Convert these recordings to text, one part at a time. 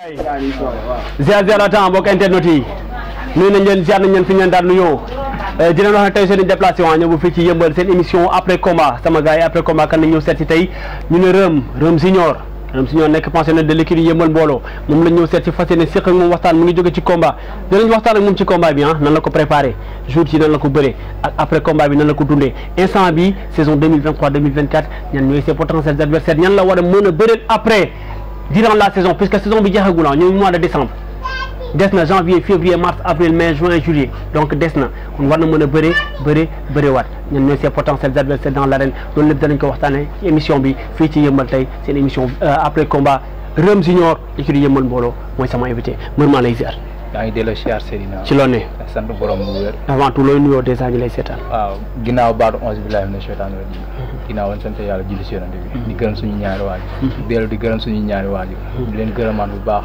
ziar ziar temps mbokk internet yi nuyu nañ leen ziar nañ leen fi ñu leen daan nuyoo di leen wax ne tey seen déplacé waa ñëw fii ci yëmbal seen émission après combat sama gars yi après combat kan nañ ñëw seet si tey ñu ne Reum Reum Junior Reum Junior nekk pensionnaire de l'équipe yëmbal mbooloo moom lañ ñëw seet si fas yéene séq ak moom waxtaan mu ngi jóge ci combat dinañ waxtaan ak moom ci combat bi ah nan la ko préparé jour ci nan la ko bëree ak après combat bi nan la ko dundee instant bi saison 2023 2024 ñan ñooy ses potentiels adversaires ñan la war a mën a bëreel après durant la saison puisque saison bi jeexagul ah ñooy mois de décembre des na janvier février mars avril mai juin juillet donc des na kon war na mën a bëre bëre bëre waat ñun ñooy ses potentiels adversaires dans l'arène loolu lépp danañ ko waxtaanee ci émission bi fii ci yëmbal tey seen émission après combat Reum Junior écurie yëmbal mbooloo mooy sama invité mër maa lay ziar yaa ngi delloo siyaar Seydina ci loo ne sant borom bu wér avant tout looy nuyoo dèjà ñu lay seetaan waaw ginnaaw baatu onze billahi mina sheytaani rajim ginnaaw woon sant yàlla julli si yonent bi di gërëm suñu ñaari waajur dellu di gërëm suñu ñaari waajur di leen gërëmaat bu baax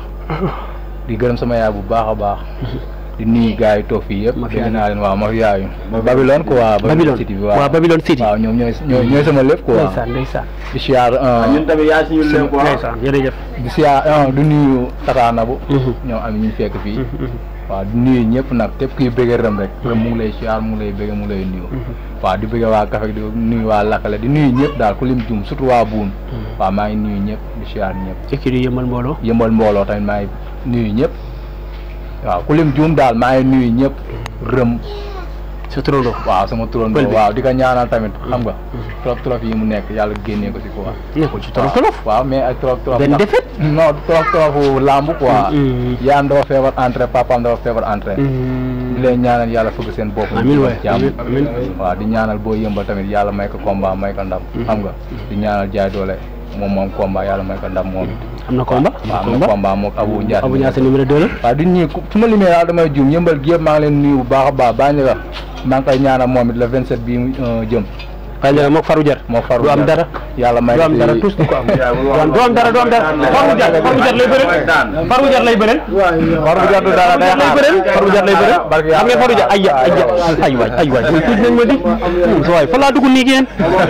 di gërëm sama yaay bu baax a baax di nuyu gars yi toog fii yëpp dégg naa leen waaw ma fi yaayu Babylone quoi Babylone City bi waaw Babylone City waaw ñoom ñooy ñooy ñooy sama lépp quoi ndeysaan ndeysaan di siyaar ñun tamit yaa si ñu leen quoi ndeysaan jërëjëf di siyaar du nuyu Tata Nabou ñoom am ñu fekk fii waaw di nuyu ñëpp nag képp kuy bëggee Reum rek Reum mu ngi lay siyaar mu ngi lay bëgg mu ngi lay nuyu waaw di bëgg waa Kafe di nuyu waa Lakale di nuyu ñëpp daal ku lim jum surtout waa Buun waaw maa ngi nuyu ñëpp di siyaar ñëpp écurie yëmbal mbooloo yëmbal mbooloo tamit maa ngi nuyu ñëpp waaw ku lim juum daal maa ngi nuyu ñëpp Reum sa turandoo waaw sama turandoo Pël bi. waaw di ko ñaanal tamit xam nga trop trop yi mu nekk yàlla génnee ko si quoi nekkul ci tolof tolof waaw mais ak trop trop benn ndax- défaite non trop trop lamb quoi Mm. yaayam dafa feebar entrée papaam dafa feebar entrée di leen ñaanal yàlla fëgg seen bopp Amiin waay, jàmm amiin, amiin. waaw di ñaanal boo yëmbal tamit yàlla may ko combat may ko ndam xam nga di ñaanal jaay doole moom moom combat yàlla may ko ndam moom it am na combat waaw am na combat moom Abou Ndiaye Abou Niasse numéro 2 la waaw di nuyu ku su ma limee daal damay juum yëmbal gi yëpp maa ngi leen nuyu bu baax a baax baa nga maa ngi koy ñaanal moom it le 27 bii mu jëm waaye léegi moog faru jar moo faru du am dara yàlla may du am dara tous du ko am du am dara du am dara faru jar faru jar lay bëreel faru jar lay bëreel faru jar du dara day lay bëreel faru jar lay bëreel barke xam nga faru jar ay ay ay waay ay waay tuuti nañ ma di sa waay fa laa dugg nii ngeen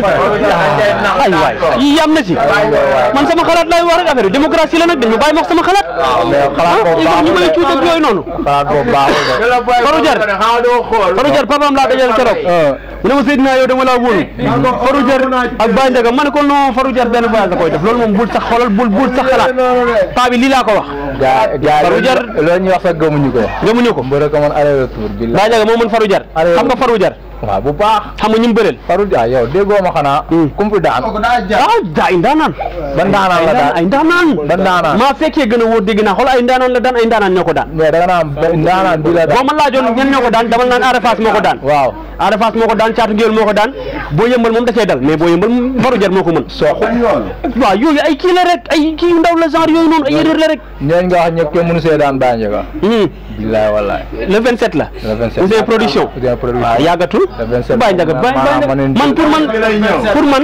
ay waay yii am na ci man sama xalaat lay wax rek affaire bi démocratie la nag dañu bàyyi ma wax sama xalaat mais xalaat boobu ah ñu may cuut ak yooyu noonu xalaat boobu baaxul de faru jar faru jar papaam laa dajal keroog mu ne ma Seydina yow dama laa wóolu faru jar ak Baye Ndiaga ma ne ko non faru jar benn voyage la koy def loolu moom bul sax xoolal bul bul sax xalaat paa bi lii laa ko wax gaa gaa Faru jar loolu ñuy wax sax gëmuñu ko gëmuñu ko mbër ko man aller retour bi Baye Ndiaga moo mën faru jar Allez. xam nga faru jar waaw bu baax xam nga ñu mu bëreel faru jar yow déggoo ma xanaa kum fi daan ah daa ay ndaanaan ba ndaanaan la daan ay ndaanaan ba ndaanaan maa fekkee gën a wóor dégg naa xool ay ndaanaan la daan ay ndaanaan ñoo ko daan mais da nga naan ba ndaanaan bi la boo daan ma laajoon ñan ñoo ko daan dama naan Ada Fass moo ko daan waaw Ada Fass moo ko daan Caatu Ngéwél moo ko daan boo yëmbal moom da cee dal mais boo yëmbal faru jar moo ko mën soxu waaw yooyu ay kii la rek ay kii yu ndaw la genre yooyu noonu ay erreur la rek ñooñ nga wax ñëpp kenn mënu see daan Baye Ndiaga Hmm. billaay wallaay le 27 la le 27 Ouzin production Ouzin production waaw yàggatul le 27 Baye Ndiaga Baye Baye Ndiaga maanaam man pour man pour man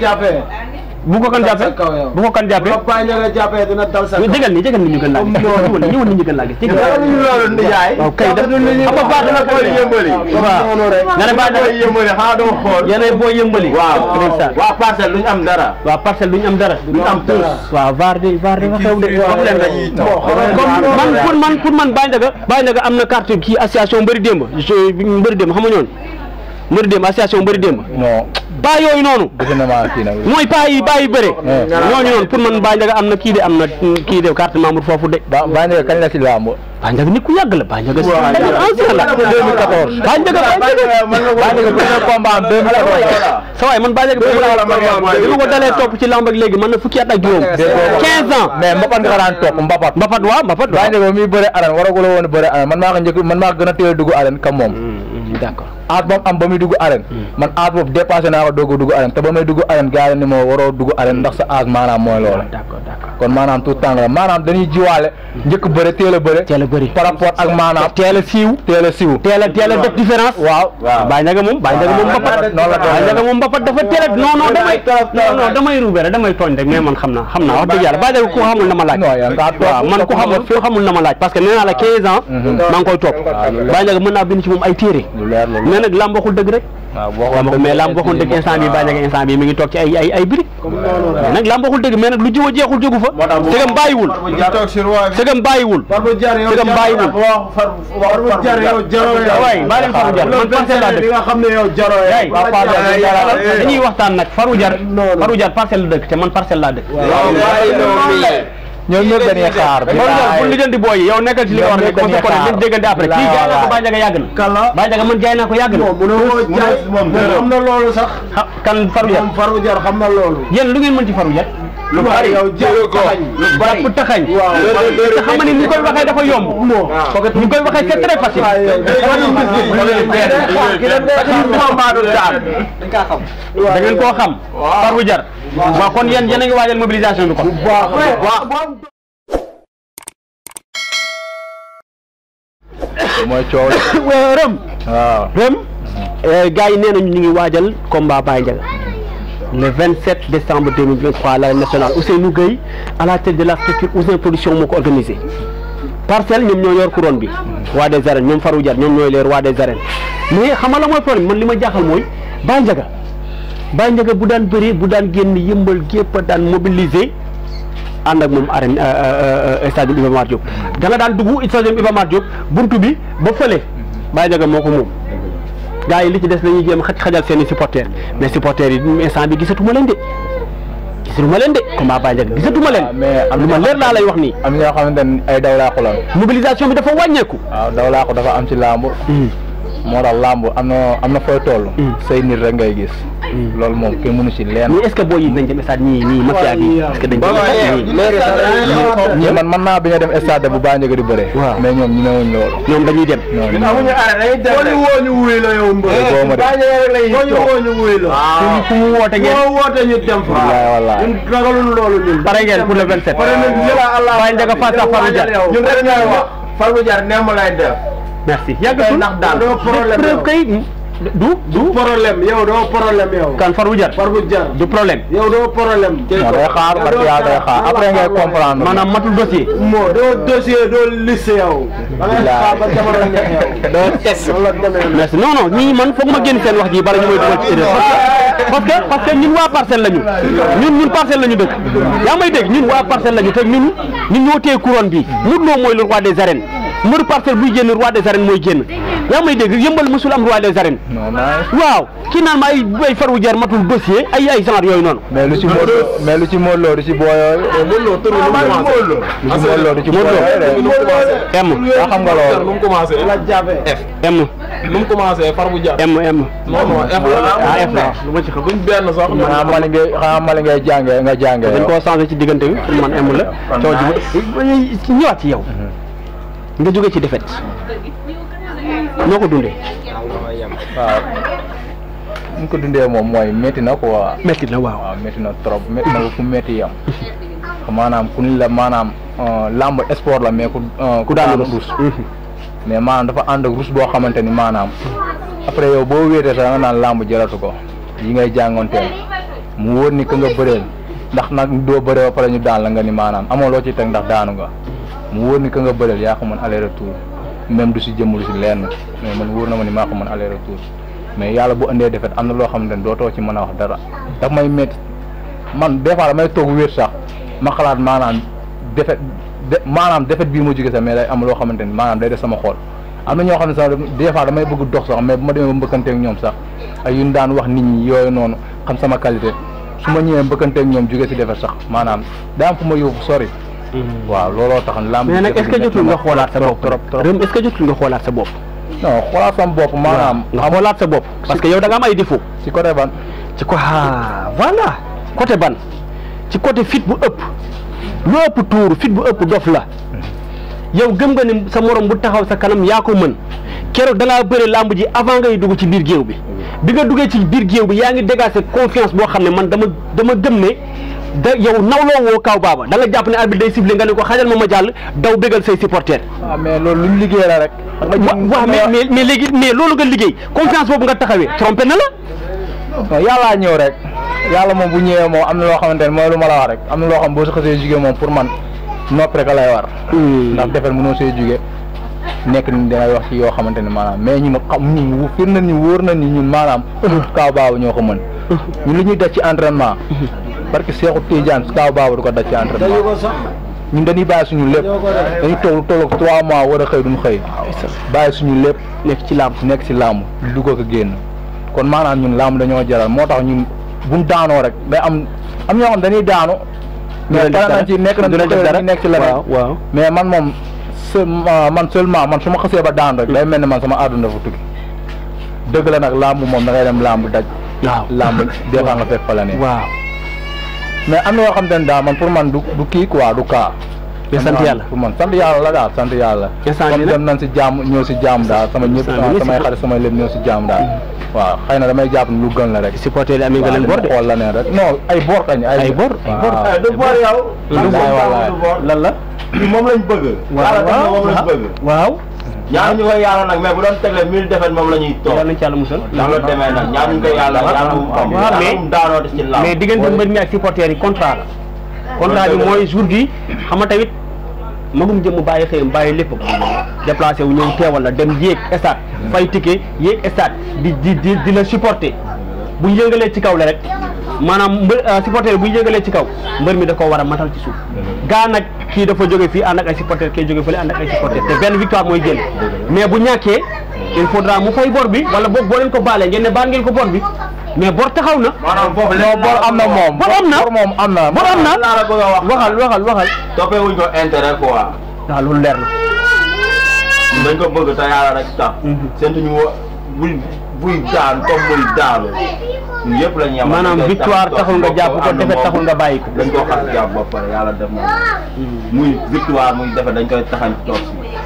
bu ko kan jàppee bu ko kan jàppee Papa Ndiaga jàppee dina dal sa ñu jégal ni jégal ni ñu gën laa gis ñëwal ni ñëwal ni ñu gën laa gis jégal loolu ndiyaay waaw kay def xam nga baax na booy yëmbali waaw nga ne baax na booy yëmbali xanaa doo xool yéenay boo yëmbali waaw ndeysaan waa parcelle duñu am dara waaw parcelle duñu am dara duñu am tous waaw VAR de VAR de xew de wax leen rek comme man pour man pour man Baye Ndiaga Baye Ndiaga am na carte kii association mbëri démb mbëri démb xam nga ñoon mbëri démb association mbëri démb non baa yooyu noonu defe na maa kii nag mooy paa yi baa yi bëre ñooñu noonu pour man Baye Ndiaga am na kii de am na kii de carte membre foofu de ba Baye Ndiaga kañ la si làmb Baye Ndiaga nit ku yàgg la Baye Ndiaga ancien la 2014 Baye Ndiaga Baye Ndiaga Baye Ndiaga premier combat am 2014 sa waay man Baye Ndiaga bi ma ko dalee topp ci lamb ak léegi man na fukki at ak juróom 15 ans mais mbapat nga ko daan topp mbapat mbapat waaw mbapat Baye waaw Ndiaga muy bëre arène waragul woon bëre arène man maa ko njëkk man maa ko gën a teel a dugg arène comme moom d'accord aat boobu am ba muy dugg arène man aat boobu dépassé naa ko doog a dugg arène te ba may dugg arène gars yi ni ma waroo dugg arène ndax sa âge maanaam mooy loolu d'accord d'accord kon maanaam tout temps la maanaam dañuy jiwaale njëkk bëre teel a bëre teel a bëri par rapport ak maanaam teel a siiw teel a siiw teel a teel a def différence waaw waaw Baye Ndiaga moom Baye Ndiaga moom mbapat noonu la Baye Ndiaga moom mbapat dafa teel a non non damay non non damay ruube rek damay tooñ rek mais man xam naa xam naa wax dëgg yàlla Baye Ndiaga ku xamul na ma laaj non yaa ngi kaa topp waaw man ku xamul ku xamul na ma laaj parce que nee naa la 15 ans maa ngi koy topp Baye Ndiaga mën naa bind ci moom ay téere lu leer loolu mais nag lamb waxul dëgg rek waaw boo lamb mais lamb waxul dëgg instant bi Baye Ndiaga instant bi mi ngi toog ci ay ay ay birig mais nag lamb waxul dëgg mais nag lu jiw a jeexul jógu fa sëgam bàyyiwul sëgam bàyyiwul sëgam bàyyiwul waay bàyyi leen faru jar man parcelle laa dëkk nga xam ne yow jaro yaay dañuy waxtaan nag faru jar faru jar parcelle la dëkk te man parcelle laa dëkk ñoom ñëpp dañuy xaar faru jar bu lijjanti booy yi yow nekkal ci li nga war a nekk Ñoom ñëpp dañuy ko nañ déggante après kii jaay naa ko Baye Ndiaga yàgg na kala Baye Ndiaga man jaay naa ko yàgg na mu ne woo jaay moom xam na loolu sax ah kan faru jar moom faru jar xam na loolu yéen lu ngeen mën ci faru jar lu bari yow jël ko lu bari jàpp taxañ waaw te xam nga ni ni koy waxee dafa yomb ni koy waxee c'est très facile da ngeen koo xam faru jar waaw kon yéen yéen a ngi waajal mobilisation bi kon mooy coow la rëm waaw rëm gars yi nee nañu ñu ngi waajal combat Baye Ndiaga le 27 décembre 2023 à l'arène nationale Ousseynou Gueye à la tête de la structure Ouzin Production moo ko organisé parcelle ñoom ñoo yor couronne bi roi des arènes ñoom Farou Diar ñoom ñooy les rois des arènes mais xam nga la mooy problème man li ma jaaxal mooy Baye Ndiaga Baye Ndiaga bu daan bëree bu daan génn yëmbal gépp a daan mobiliser ànd ak moom arène stade Iba Mar Diop da nga daan dugg stade Iba Mar Diop buntu bi ba fële Baye Ndiaga moo ko moom gars yi li ci des la ñuy jéem xaj xajal seen i supporters mais supporters yi instant bi gisatuma leen de gisatuma leen de combat Baye Ndiaga gisatuma leen mais am lu ma leer laa lay wax nii am ñoo xamante ne ay daw laa xulan mobilisation bi dafa wàññeeku waaw daw laa ko dafa am ci làmb moo tax làmb am na am na fooy toll say nit rek ngay gis loolu moom kenn mënu ci leen mais est ce que boo yi nañ dem stade ñii ñii mafia bi est ce que dañ dem stade ñii ñi man mën naa bi nga dem stade bu Baye Ndiaga di bëre Waaw. mais ñoom ñi newuñ loolu ñoom dañuy dem non amuñu arrêt dañuy dem rek woo ñu wuy la yow mbër boo ma de. Baye Ndiaga rek la ñuy woo ñu woo ñu wuy la fu fu mu woote ngeen moo woote ñu dem fa Wallaay, wallaay. ñun ragalul loolu ñun pare ngeen pour le 27 pare nañ jëla Allah Baye Ndiaga face à Farou Diar ñun rek ñooy wax Farou Diar nemm lay def merci yàggatul ndax daal doo problème preuve yow. kay du du problème yow doo problème yow kan Farou Diar Farou Diar du problème yow doo problème non day xaar parce que yàlla day xaar après ngay comprendre maanaam matul dossier moo doo dossier doo liste yow da ngay xaar ba jamono ñeex yow doo test loolu la demee merci non non ñii man foog ma génn seen wax ji bala ñu may dugal ci erreur parce que parce que ñun waa parcelle lañu ñun ñun parcelle lañu dëkk yaa may dégg ñun waa parcelle lañu te ñun ñun ñoo téye couronne bi Modou Lo mooy le roi des arènes mbëru parcelle buy génn roi des arènes mooy génn yaa may dégg yëmbal mësul am roi des arènes non nice waaw kii naan ma ay ay Farou Diar matul dossier ay ay genre yooyu noonu mais lu ci Modou Lo mais lu ci Modou Lo du ci booyoo lu ci Modou Lo du ci booyoo de M yaa xam nga loolu nu mu commencé la jabe M nu mu commencé far bu jaar M M non non F la ah F la lu ma ci xam duñ benn sax xanaa mali ngay xanaa mali ngay jàngee nga jàngee dañ yow. koo changé ci diggante bi pour man M la coow ji ci ñëwaat ci yow nga jóge ci défaite noo ko dundee waaw ni ñu ko dundee moom mooy métti na quoi metti na waaw waaw métti na trop métti na ba fu métti yam maanaam ku ni la maanaam euh, làmb sport la mais ku euh, ku daanu rus mais maanaam dafa ànd ak rus boo xamante ni maanaam après yow boo wéetee sax nga naan làmb jëratu ko yi ngay jàngoonteel mu wóor ni que nga bëreel ndax nag doo bëree ba pare ñu daan la nga ni maanaam amoo loo ci teg ndax daanu nga mu wóor ni que nga bëreel yaa ko mën aller retour même du si jëmm du si lenn mais man wóor na ma ni maa ko mën aller retour mais yàlla bu indee defet am na loo xamante ni dootoo ci mën a wax dara daf may métti man des fois damay toog wéet sax ma xalaat maanaam defet de maanaam defet bii ma jóge sax mais day am loo xamante ni maanaam day def sama xol am na ñoo xam ne sax des fois damay bëgg dox sax mais bu ma demee ba mbëkkanteeg ñoom sax ay yu ñu daan wax nit ñi yooyu noonu xam sama qualité su ma ñëwee mbëkkanteeg ñoom jóge si defet sax maanaam daa am fu ma yóbbu sori waaw looloo tax lamb mais nag est ce que jotul nga xoolaat sa bopp trop trop Rëm est ce que jotul nga xoolaat sa bopp non xoolaat sama bopp maanaam nga xoolaat sa bopp parce que yow da nga am ay défaut ci côté ban ci ko ah voilà côté ban ci côté fit bu ëpp lu ëpp tuur fit bu ëpp dof la yow gëm nga ni sa morom bu taxaw sa kanam yaa ko mën keroog da ngaa bëre làmb ji avant ngay dugg ci biir géew bi bi nga duggee ci biir géew bi yaa ngi dégager confiance boo xam ne man dama dama gëm ne da yow nawloo woo kaw baaba da nga jàpp ne arbitre day siffler nga ne ko xajal ma ma jàll daw bégal say supporters waaw mais loolu luñ liggéey la rek wa waaw mais mais mais léegi mais loolu nga liggéey confiance boobu nga taxawee trompé na la non yàllaa ñëw rek yàlla moom bu ñëwee moom am na loo xamante ne mooy lu ma la wax rek am na loo xam boo si xasee jugee moom pour man nopp rek a lay war ndax defet mënoo see jugee nekk ni dangay wax ci yoo xamante ne maanaam mais ñun xam ñun fir na ni wóor na ni ñun maanaam kaaw baaba ñoo ko mën ñun li ñuy def ci entraînement parce que Seexu Tidiane kaaw baaba du ko def ci dañu entraînement ko sax ñun dañuy bàyyi suñu lépp dañuy toog lu toll ak trois mois war a xëy duñ xëy bàyyi suñu lépp nekk ci làmb nekk ci làmb di dugg ak a génn kon maanaam ñun làmb dañoo jaral moo tax ñun buñ daanoo rek day am am ñoo xam dañuy daanu mais pare nañ ci nekk nañ du leen def dara ci nekk ci leneen waaw waaw mais man moom se man seulement man su ma xasee ba daan rek day mel ni man sama àdduna dafa tukki dëgg la nag làmb moom da ngay dem làmb daj waaw làmb des fois nga fekk fa la ne waaw mais am na yoo xam te ne daal man pour man du du kii quoi du kaa mais sant yàlla pour man sant yàlla la daal sant yàlla Instant bi comme nag- dem nañ si jàmm ñëw si jàmm daal sama ñëpp Instant bi samay si- xarit samay lépp ñëw si jàmm daal waaw xëy na damay jàpp ni lu gën la rek supporter yi amee nga leen bor de xool la ne rek non ay bor kañ Ay bor, ay bor. waaw. Eh, du boor yow Wallaay, wallaay. du boor lan la ñun moom lañ bëgg yàlla def na moom lañ bëgg waaw ñaan ñu koy yàlla nag mais bu doon tegle mille defet moom la ñuy toog yàlla nañ ci yàlla musal ndax la demee nag ñaan ñu koy yàlla yàlla mu am waaw, mais- yàlla mu daanoo des ci làmb mais diggante mbër mi ak supporter yi contrat la contrat bi mooy jour bi xam nga tamit magum jëm bàyyi xëyam bàyyi lépp déplacé wu ñëw teewal la dem yéeg stade fay ticket yéeg stade di di di di la supporter bu ñu yëngalee ci kaw la rek maanaam mbër supporter bu ñu yëngalee ci kaw mbër mi da koo war a matal ci suuf gaa nag kii dafa jóge fii ànd ak ay supporter kii jóge fële ànd ak ay supporter te benn victoire mooy génn mais bu ñàkkee il faudra mu fay bor bi wala boog boo leen ko baalee ngeen ne baal ngeen ko bor bi mais bor taxaw na maanaam foofu non bor am na moom bor am na bor moom am na bor am na laa la bëgg a wax waxal waxal waxal toppee wuñ ko intérêt quoi waaw loolu leer na dañ ko bëgg te yàlla rek tax seentu ñu wa buy buy daan comme muy daanu ñun yëpp la ñu yemal maanaam dañ koy victoire tax taxul nga topp jàpp ko ànd defet moom. taxul nga bàyyi ko dañ koo xas jàpp ba pare yàlla def na muy victoire muy defet dañ koy taxañ toog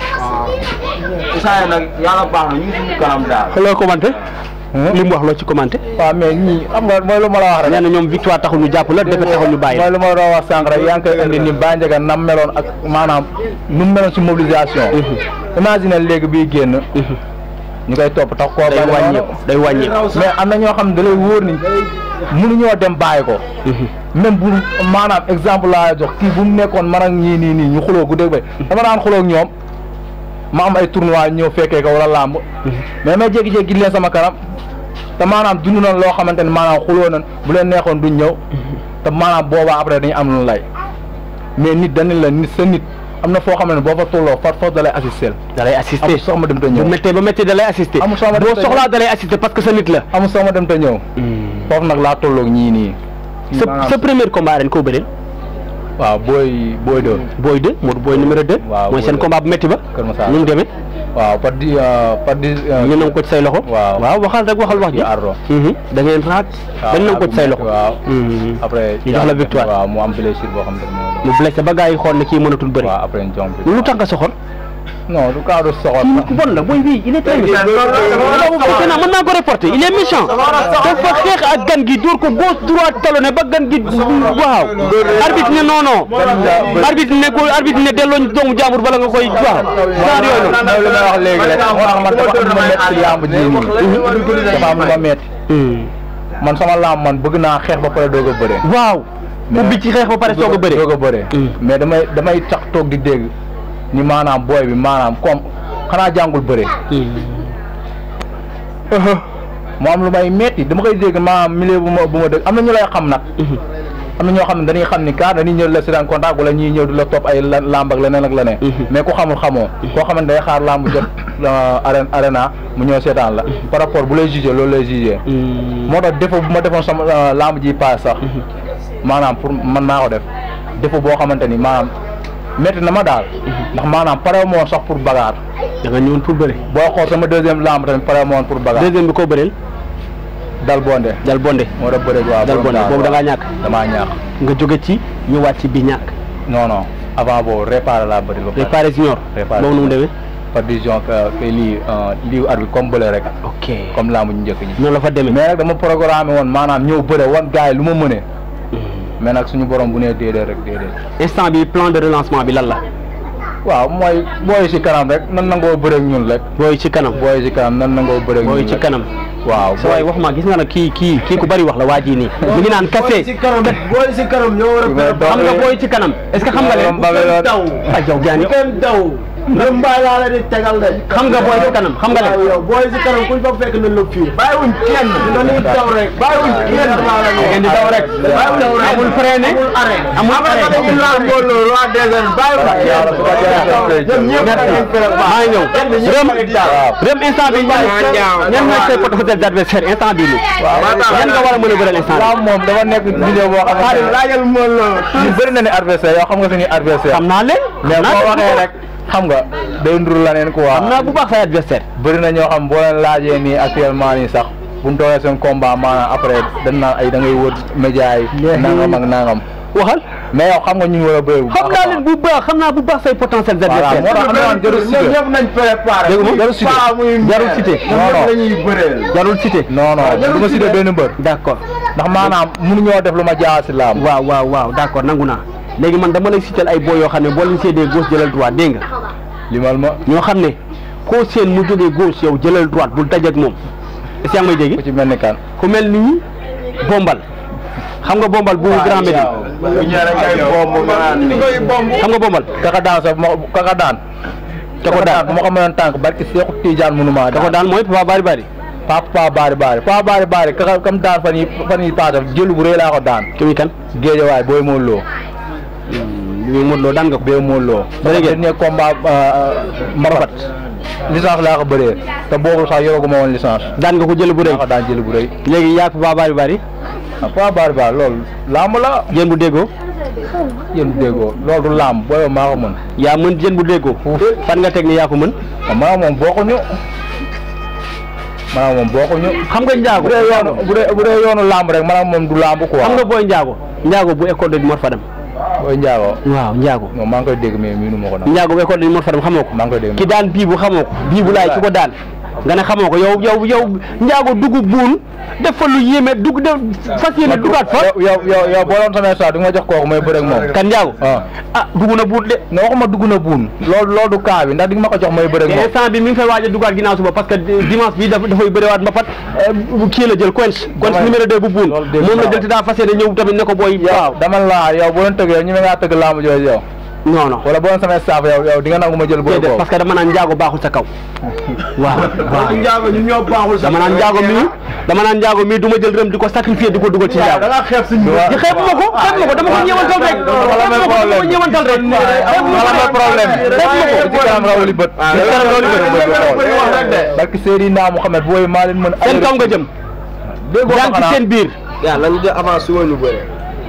si isaane nag yàlla baax na ñu ngi suñu kanam daal loo commenté li mu wax loo ci commenté waaw mais ñii xam nga mooy lu ma la wax rek nee na ñoom victoire taxul ñu jàpp la defet taxul ñu bàyyi mooy lu ma doon wax sànq rek yaa ngi koy indi ni Ba Ndiaga nam meloon ak maanaam nu mu meloon si mobilisation imagine léegi bii génn ñu koy topp tax koo day bari wàññeeku day wàññeeku mais am na ñoo xam ne da lay wóor ni mënuñoo dem bàyyi ko même bu maanaam exemple laa jox kii bu mu nekkoon man ak ñii nii nii ñu xuloo gu dégg bay dama daan xuloo ak ñoom ma am ay tournoi ñëw fekkee ko wala làmb mais may jékki-jékki leen sama kanam te maanaam dund nañ loo xamante ne maanaam xuloo nañ bu leen neexoon duñ ñëw te maanaam boobaa après dañu am lu lay mais nit dañu la nit sa nit am na foo xam ne boo fa tolloo far force da lay assister da lay assister amul sox ma dem te bu ñëw méttee ba méttee da lay assister Amul soo ma boo dem te soxlaa da lay assister parce que sa nit la amul sox ma dem te ñëw foofu nag laa tolloog ñii nii sa sa premier combat ren koo bëreel waaw booy booy doon booy 2 Modou booy numéro 2 Waaw, mooy Boy seen deux. combat bu métti ba Kër Massar nu mu demee waaw par di par di ñu nangu ko ci say loxo waaw. waaw waxal rek waxal wax ji di ardo Mhm. da ngeen raak waaw, dañ nangu ko ci say ardo loxo waaw Mhm. après ñu jox la victoire waaw mu am blessure boo xam ne moo mu blessé ba gars yi xool ne kii mënatul bëri waaw après ñu jom lu tax nga soxor non du cadre soxor kii nit ku bon la booy bii il est très méchant non mën naa ko reporter il est méchant dafa xeex ak gan gi dóor ko gauche droite talonné ba gan gi waaw arbitre ne non non arbitre ne ko arbitre ne delloo doomu jàmbur bala nga koy waaw genre yooyu noonu mooy lu may wax léegi rek moo tax man dafa am lu ma metti si lamb ji nii dafa am lu ma metti man sama lamb man bëgg naa xeex ba pare doog a bëre waaw ubbi ci xeex ba pare soog a bëre doog a bëre mais damay damay tax toog di dégg ni maanaam booy bi maanaam comme xanaa jàngul bëre mu am lu may metti dama koy dégg maanaam milieu bu ma bu ma dégg am na ñu lay xam nag am na ñoo xam ne dañuy xam ni car dañuy ñëw di la si daan contact wala ñuy ñëw di la topp ay la- lamb ak leneen ak leneen mais ku xamul xamoo koo xamante day xaar lamb jot arène arena mu ñëw seetaan la par rapport bu lay jugé loolu lay jugé moo tax défaut bu ma defoon sama euh, lamb ji paas sax maanaam pour man maa ko def défaut boo xamante ni maanaam métti na ma daal ndax maanaam pare ma woon sax pour bagaar da nga ñëwoon pour bëre boo xool sama deuxième lamb tamit pare ma woon pour bagaar deuxième bi koo bëreel dal bonde dal bonde moo tax bëre waaw dal bonde boobu da ngaa ñàkk damaa ñàkk nga jóge ci ñëwaat ci bi ñàkk non non avant boobu réparé laa bëri ba pare réparé junior Réparé boobu nu mu demee par décision que que lii euh, lii at bi comme bële rek ok comme lamb ñu njëkk ñi noonu la fa demee mais nag dama programmé woon maanaam ñëw bëre wan gars yi lu ma mënee mais nag suñu borom bu nee déedéet rek déedéet instant bi plan de relancement bi lan la waaw mooy booy si kanam rek nan nangoo bëre ak ñun rek booy ci kanam booy si kanam nan nangoo bëre ak ñun booy ci rek. kanam waaw sa waay wax ma gis nga nag kii kii kii ku bari wax la waa ji nii mi ngi naan kase si kanam booy si kanam ñoo war a Mais préparer. xam nga booy ci kanam est-ce que xam nga leen Ba- ba- daw ay yow jaani kenn daw lu mbaay laa la di tegal de xam nga booy si kanam xam nga leen yow booy si kanam kuñ fa fekk nañ la fii bàyyiwuñ kenn dañuy daw rek bàyyiwuñ kenn maa la da ngeen di daw rek amul freiné amul arrêt amul après arrêt dañuy laal mbooloo roi des arènes bàyyiwuñ kenn ñoom ñëpp dañuy maa ngi ñëw rëm rëm instant bi ñan ñan mooy say potentiels adversaires instant bii nii ñan nga war a mën a bëral instant waaw moom dafa nekk vidéo boo xam Xaadim ne laajal mbooloo ñu bëri na ni adversaire yow xam nga suñuy adversaire xam naa leen mais xam naa boo leen waxee rek xam nga day ndur la neen quoi xam naa bu baax say adversaire bëri na ñoo xam boo leen laajee nii actuellement nii sax bu ñu toogee seen combat maanaam après dañ naan ay da ngay wër média yi nangam ak nangam waxal mais yow xam nga ñu ngi war a bëri bu xam baax a naa leen bu baax xam naa bu baax say potentiels Voilà, adversaires moo tax xam naa jarul cité ñoom ñëpp nañ préparé Dégg nga jarul cité Paa muy jarul cité ñoom ñëpp lañuy bëreel jarul cité non non du ma cité benn mbër d'accord ndax maanaam mënuñoo def lu ma jaaxal si laam waaw waaw waaw d'accord nangu naa léegi man dama lay citer ay boo yoo xam ne boo leen séedee gauche jëlal droite dégg nga limal ma ñoo xam ne koo seen mu jógee gauche yow jëlal droite bul dajeek moom est-ce que yaa ngi may ku dégg ci mel ni kan ku mel ni bombal xam nga bombal bu Grand Médine bu ñëwee ngay bomb nga naan ni xam nga bombal kaka daan sax ma kaka daan da ko daan bu ma ko mënoon tànk barki Seexu Tijaan mënuma da ko daan mooy Papa Bari Bari papa pa baari baari pa baari baari kaka kam daan fan yi fan yi paase jëlu bu rëy laa ko daan ki muy kan géejawaay booy moo loo li muy Modou Lo daan nga ko bee moo loo Bëri ngeen? dernier combat marabat licence laa ko bëree te boobu sax yoraguma woon licence daan nga ko jël bu rëy laa ko daan jël bu rëy léegi yaa Papa Bari Bari ah pa baari baari loolu lamb la jën bu déggoo yéen déggoo loolu du lamb booy maa ko mën yaa mën jën bu déggoo fan nga teg ni yaa ko mën ah maa moom bokkuñu maa moom bokkuñu xam nga njaago bu dee yoonu bu dee bu dee yoonu lamb rek maanaam moom du lamb quoi xam nga booy njaago njaago bu école de Mor Fadam booy njaago waaw njaago moom maa ngi koy dégg mais miinu ma ko nag njaago bu école de Mor Fadam xamoo ko maa ngi koy dégg ki daan bii bu xamoo ko bii bu laay ki ko daan nga ne xamoo ko yow yow yow njaago dugg buun def fa lu yéeme dugg def fas yéene duggaat fa yow yow yow yow boo doon samay saa di nga ma jox kooku may bëre ak moom kan njaago ah ah dugg na buun de non waxuma dugg na buun loolu loolu du kaa bi ndax di nga ma ko jox may bëre ak te moom instant bi mi ngi fay waaj a duggaat ginnaaw suba parce que dimanche bi daf dafay bëriwaat mbapat kii la jël Quench Quench Damay- numéro 2 bu buun loolu dégg moom la naa jël te daa fas yéene ñëw tamit ne ko booy waaw dama la yow boo doon tëgg yow ñi ma ngaa tëgg laamu jooju yow non non wala boo doon samay staff yow yow di nga nangu ma jël bëre déedéet boobu parce que dama naan njaago baaxul sa kaw waaw waaw njaago ñu ñoo baaxul sax dama naan njaago mii dama naan njaago mii du ma jël rëm di ko sacrifier di ko dugal ci da njaago nga xeeb suñu di xeeb ma ko xeeb ma ko dama ko ñëwantal rek wala may xeeb ma ko dama ko problème. ñëwantal rek xeeb ma wala ko may problème xeeb ma ko ci kanam rawali bët Ah, ci kanam rawali loolu bët loolu bëgg loolu wax rek de. xool barki Seydina Mouhamed booy maa leen mën seen kaw nga jëm déggoo yaa ma ngi ci xanaa seen biir yaa lañu def avant suba ñu bëre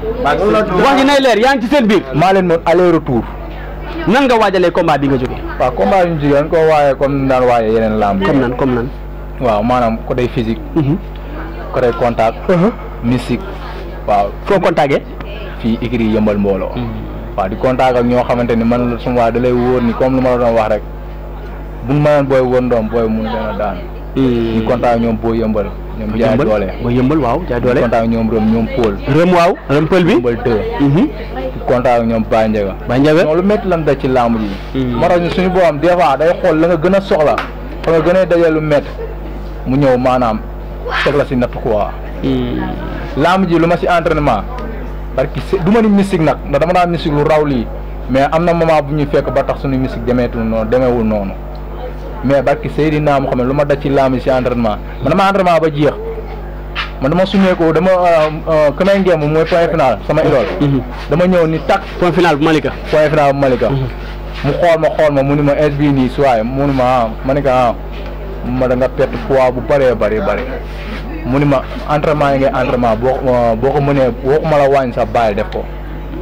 wax ji nay leer yaa ngi ci seen biir maa leen mën aller retour nan nga waajalee combat bi nga jógee waaw combat yu ñu jigéen ko waaye comme ni daan waaye yeneen lamb yi comme nan comme nan waaw maanaam côté physique côté contact mystique waaw foo contacté fii écrit yëmbal mbooloo waaw di contact ak ñoo xamante ni man suma waa da lay wóor ni comme lu ma la doon wax rek buñ mënoon booy wër ndoom booy mun leen a daan di contact ak ñoom boo yëmbal ñoom jaay doole ba yëmbal waaw jaay di doole contact ak ñoom rëm ñoom Paul rëm waaw rëm pël bi yëmbal deux di contact ak ñoom Baye Ndiaga ba njabe non lu métti lan da ci làmb ji Mm. moo tax ñu suñu boobam des fois day xool la nga gën a soxla fa nga gën a dajee lu métti mu ñëw maanaam teg la si natt quoi làmb ji lu ma si entraînement parce que du ma ni mystique nag ndax dama daan mystique lu raw lii mais am na moment bu ñuy fekk ba tax suñu mystique demeetul noonu demeewul noonu mais barki Seydina mu xam ne lu ma daj ci làmb ji si entraînement man dama entraînement ba jeex man dama sumeeku dama ka may ngeem mooy point final sama idole dama ñëw ni tak point final bu Malika point final bu Malika mu xool ma xool ma mu ni ma es bii nii suwaay mu ni ma ah ma ni ko ah ma da nga perte poids bu bëree bëri bëri mu ni ma entraînement yi ngay entraînement boo boo ko mënee waxuma la wàññi sax bàyyi def ko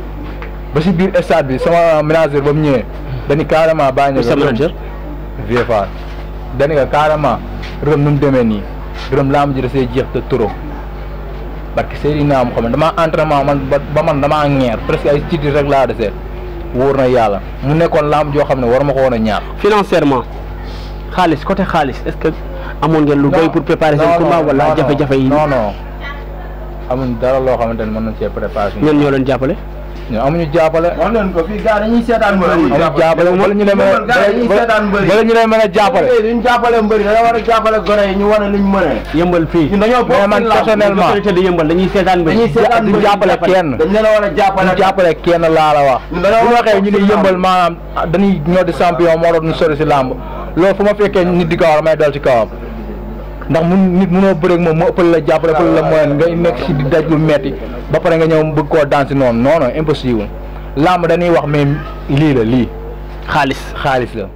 ba si biir stade bi sama manager ba mu ñëwee dañu carrément bàyyi ñu sa manager vieux Fall dañu ko carrément rëm nu mu demee nii rëm laa ma ji da see jeex te trop parce que Seydina mu xam ne damaa entraînement man ba ba man damaa ñeer presque ay titres rek laa desee wóor na yàlla mu nekkoon laam joo xam ne war ma ko woon a ñaar financièrement xaalis côté xaalis est-ce que amoon ngeen lu doy pour préparer seen combat wala jafe-jafe yi non non amuñ dara loo xamante ne mën nañ cee préparer suñu ñan ñoo leen jàppale ñun amuñu jàppale wax leen ko fii gars dañuy seetaan mbër yi. amuñu jàppale bala ñu leen mën Yëmbal gars dañuy seetaan mbër a yi. bala ñu leen mën a jàppale Mbër yi duñ jàppale mbër yi dañoo war a jàppale gone yi ñu wane liñ mënee. yëmbal fii ñun dañoo bokk mais man ci làmb. personnellement autorité di yëmbal dañuy seetaan mbir dañuy seetaan du mbër yi jàppale kenn dañ leen a war a jàppale. ñu jàppale kenn laa la wax Ñun dañoo bu war a waxee ñu bokk ne ci yëmbal làmb. maanaam dañuy ñoo di champion moo doon ñu sori si làmb loolu fu ma fekkee nit di kawar may dal ci kawam ndax mun nit munoo bëreeg moom mu ëppale la jàppale ëppale la moyen nga nekk si di daj lu metti ba pare nga ñëw bëgg koo daan si noonu non non impossible làmb dañuy wax mais lii la lii xaalis xaalis la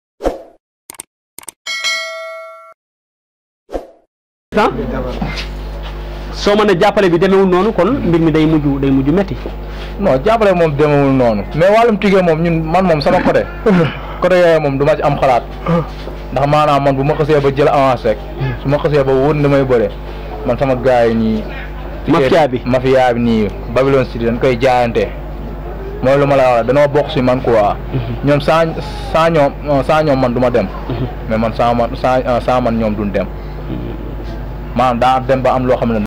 ah soo mën a jàppale bi demewul noonu kon mbir mi day mujj day mujj metti non jàppale moom demewul noonu mais wàllum tigee moom ñun man moom sama côté côté yooyu moom du ma ci am xalaat ndax maanaam man bu ma xasee ba jël avance rek su ma xasee ba wóor ni damay bëre man sama gars yi nii Mafia bi. mafia bi nii Babylon City dañ koy jaayante mooy lu ma la wax danoo bokk si man quoi ñoom saa saa ñoom saa ñoom man du ma dem mais man saa man saa saa man ñoom duñ dem maanaam daa dem ba am loo xam ne